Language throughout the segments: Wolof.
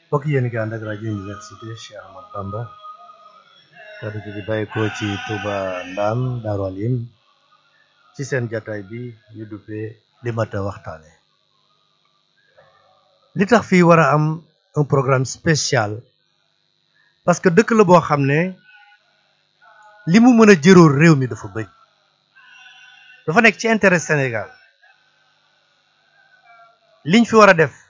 mbokk yéen gi ànd ak rajo université Cheikh Ahmad Bamba kaddu gi di bàyyikoo ci Touba Ndam Daaru Alim ci seen jataay bi ñu duppee li mat a waxtaane li tax fii war a am un programme spécial parce que dëkk la boo xam ne li mu mën a jëróor réew mi dafa bëri dafa nekk ci intérêt Sénégal liñ fi war a def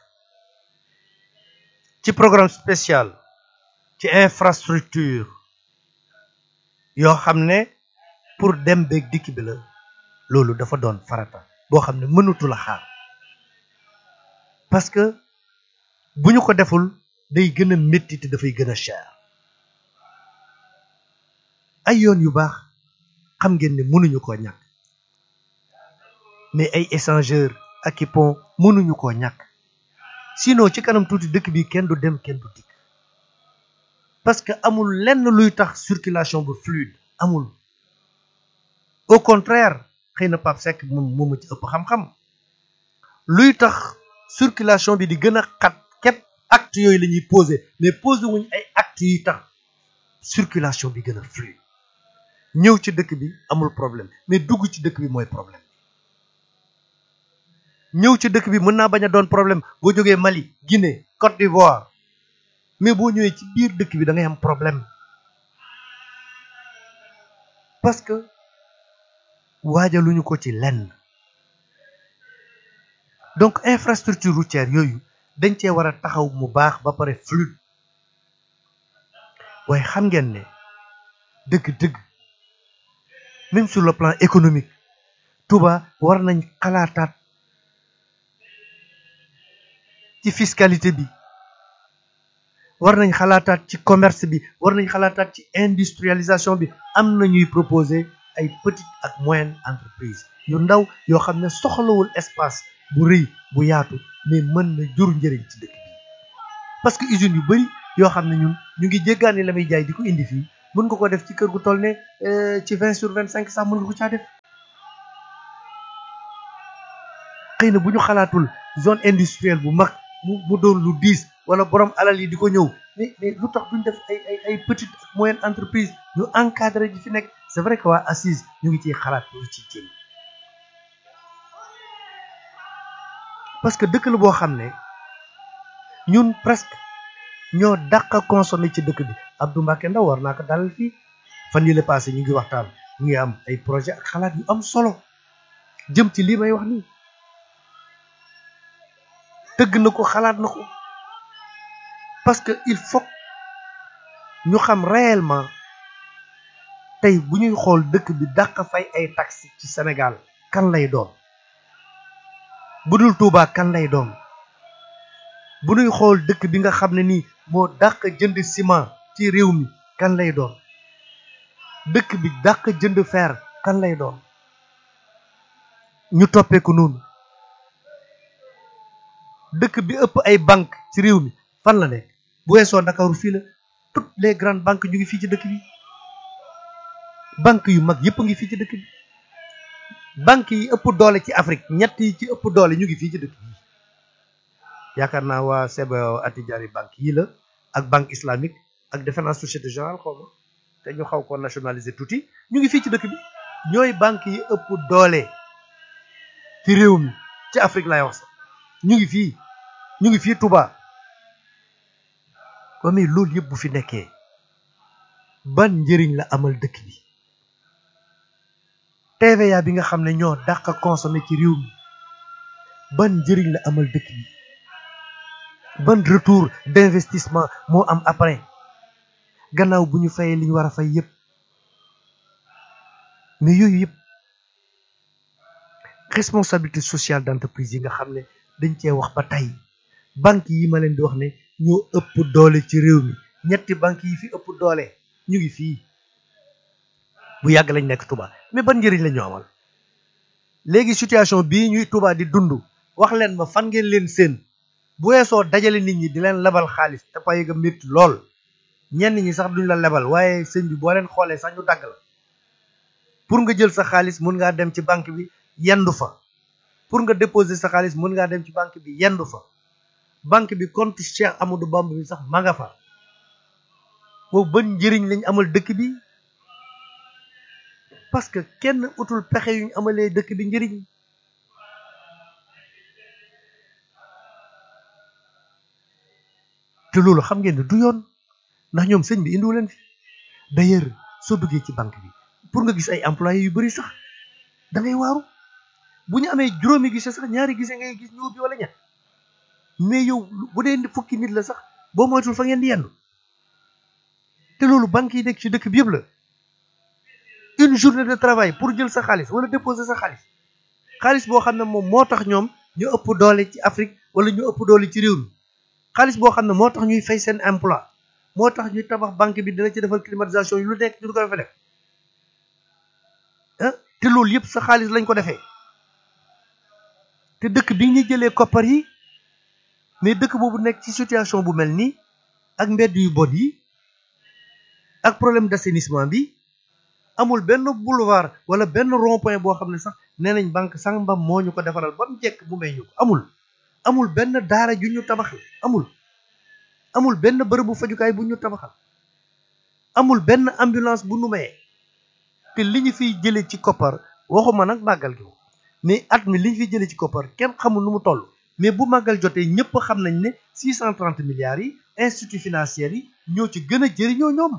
ci programme spécial ci infrastructure yoo xam ne pour dem beeg dikk bi la loolu dafa doon farata boo xam ne mënutu la xaar parce que bu ñu ko deful day gën a métti te dafay gën a cher ay yoon yu baax xam ngeen ne mënuñu koo ñàkk mais ay échangeur ak i pont mënuñu koo ñàkk sinon ci kanam tuuti dëkk bi kenn du dem kenn du dikk parce que amul lenn luy tax circulation bu fluide amul au contraire xëy na Pape Seck moom moomu ci ëpp xam-xam luy tax circulation bi di gën a xat ket acte yooyu la ñuy posé mais posé wuñ ay actes yuy tax circulation bi gën a fluide ñëw ci dëkk bi amul problème mais dugg ci dëkk bi mooy problème ñëw ci dëkk bi mën naa bañ a doon problème boo jógee Mali Guinée Côte d'Ivoire mais boo ñëwee ci biir dëkk bi da ngay am problème parce que waajaluñu ko ci lenn donc infrastructure routière yooyu dañ cee war a taxaw mu baax ba pare fluide waaye xam ngeen ne dëgg-dëgg même sur le plan économique Touba war nañ xalaataat ci fiscalité bi war nañ xalaataat ci commerce bi war nañ xalaataat ci industrialisation bi am na ñuy proposer ay petites ak moyennes entreprises yu ndaw yoo xam ne soxlawul espace bu rëy bu yaatu mais mën na jur njëriñ ci dëkk bi parce que usines yu bari yoo xam ne ñun ñu ngi jéggaani la muy jaay di ko indi fii mën nga ko def ci kër gu toll ne ci vingt sur vingt cinq sax mën nga ko caa def xëy na bu ñu xalaatul zone industrielle bu mag mu mu doon lu diis wala borom alal yi di ko ñëw mais mais lu tax duñ def ay ay ay petite ak moyenne entreprise ñu encadré ji fi nekk c'est vrai que waa assise ñu ngi ciy xalaat ñu ngi ciy jéem parce que dëkk la boo xam ne ñun presque ñoo dàq a consommer ci dëkk bi Abdou Mbacke Ndaw war naa ko dalal fii fan yële passé ñu ngi waxtaan ñu ngi am ay projet ak xalaat yu am solo jëm ci lii may wax nii tëgg na ko xalaat na ko parce que il faut ñu xam réellement tey bu ñuy xool dëkk bi dàq fay ay taxes ci Sénégal kan lay doon bu dul Touba kan lay doon bu ñuy xool dëkk bi nga xam ne nii moo dàq jënd ciment ci réew mi kan lay doon dëkk bi dàq jënd fer kan lay doon ñu toppee ko noonu dëkk bi ëpp ay banque ci réew mi fan la nekk bu weesoo Ndakaaru fii la toutes les grandes banques ñu ngi fii ci dëkk bi banque yu mag yëpp ngi fii ci dëkk bi banque yi ëpp doole ci Afrique ñett yi ci ëpp doole ñu ngi fii ci dëkk bi yaakaar naa waa CBAO Attijari banque yi la ak banque islamique ak defe naa société générale xaw ma te ñu xaw ko nationaliser tuuti ñu ngi fii ci dëkk bi ñooy banque yi ëpp doole ci réew mi ci Afrique lay wax sax ñu ngi fii ñu ngi fii Touba ba mais loolu yëpp bu fi nekkee ban njëriñ la amal dëkk bi TVA bi nga xam ne ñoo dàq consommer ci réew mi ban njëriñ la amal dëkk bi ban retour d'investissement moo am après gannaaw bu ñu fayee li ñu war a fay yëpp mais yooyu yëpp responsabilité sociale d'entreprise yi nga xam ne dañ cee wax ba tey banque yi ma leen di wax ne ñoo ëpp doole ci réew mi ñetti banque yi fi ëpp doole ñu ngi fii bu yàgg lañ nekk Touba mais ban njëriñ la ñu amal léegi situation bii ñuy Touba di dund wax leen ma fan ngeen leen seen bu weesoo dajale nit ñi di leen lebal xaalis te pay ga métti lool ñenn ñi sax duñ la lebal waaye sëñ bi boo leen xoolee sax ñu dagg la pour nga jël sa xaalis mun ngaa dem ci banque bi yendu fa pour nga déposer sa xaalis mën ngaa dem ci banque bi yendu fa banque bi compte Cheikh Amadou Bamba bi sax ma nga fa boobu ban njëriñ lañ amal dëkk bi parce que kenn utul pexe yuñ amalee dëkk bi njëriñ te loolu xam ngeen ne du yoon ndax ñoom sëñ bi indiwu leen fi d'ailleurs soo duggee ci banque bi pour nga gis ay employés yu bari sax da ngay waaru bu ñu amee juróomi gise sax ñaari gise ngay gis ñu ubbi wala ñett mais yow bu dee fukki nit la sax boo moytul fa ngeen di yendu te loolu banque yi nekk ci dëkk bi yëpp la une journée de travail pour jël sa xaalis wala déposer sa xaalis xaalis boo xam ne moom moo tax ñoom ñu ëpp doole ci Afrique wala ñu ëpp doole ci réew mi xaalis boo xam ne moo tax ñuy fay seen emploi moo tax ñuy tabax banque bi dina ci defal climatisation yi lu nekk ñu du ko fa def ah te loolu yëpp sa xaalis lañ ko defee te dëkk bi ñu jëlee koppar yi mais dëkk boobu nekk ci situation bu mel nii ak mbedd yu bon yi ak problème d'assainissement bi amul benn boulevard wala benn rond-point boo xam ne sax nee nañ banque sangam moo ñu ko defaral ba mu jekk bu may ñu ko amul amul benn daara ju ñu tabaxal amul amul benn bërëbu fajukaay bu ñu tabaxal amul benn ambulance bu nu mayee te li ñu fiy jëlee ci koppar waxuma nag màggal gi mais at mi li ñu fiy jëlee ci koppar kenn xamul nu mu toll mais bu màggal jotee ñëpp xam nañ ne 630 milliards yi institut financiers yi ñoo ci gën a jëriñoo ñoom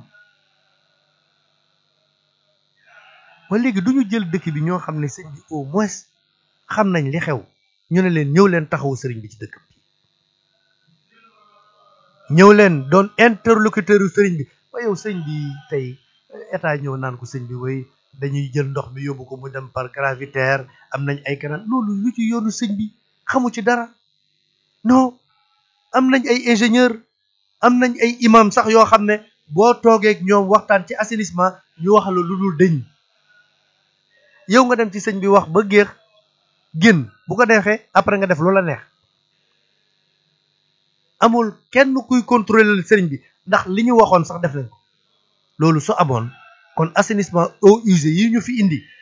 ba léegi du ñu jël dëkk bi ñoo xam ne sëñ bi au moins xam nañ li xew ñu ne leen ñëw leen taxawu sëriñ bi ci dëkk bi ñëw leen doon interlocuteur yu sëriñ bi ba yow sëñ bi tey état ñëw naan ko sëñ bi way dañuy jël ndox mi yóbbu ko mu dem par gravitaire am nañ ay canal loolu lu ci yoonu sëñ bi xamu ci dara non am nañ ay ingénieur am nañ ay imam sax yoo xam ne boo toogeek ñoom waxtaan ci assainissement ñu wax la lu dul dëñ yow nga dem ci sëñ bi wax ba géex génn bu ko neexee après nga def loola neex amul kenn kuy contrôler sëriñ bi ndax li ñu waxoon sax def nañ ko loolu su amoon kon assainissement eaux usées yi ñu fi indi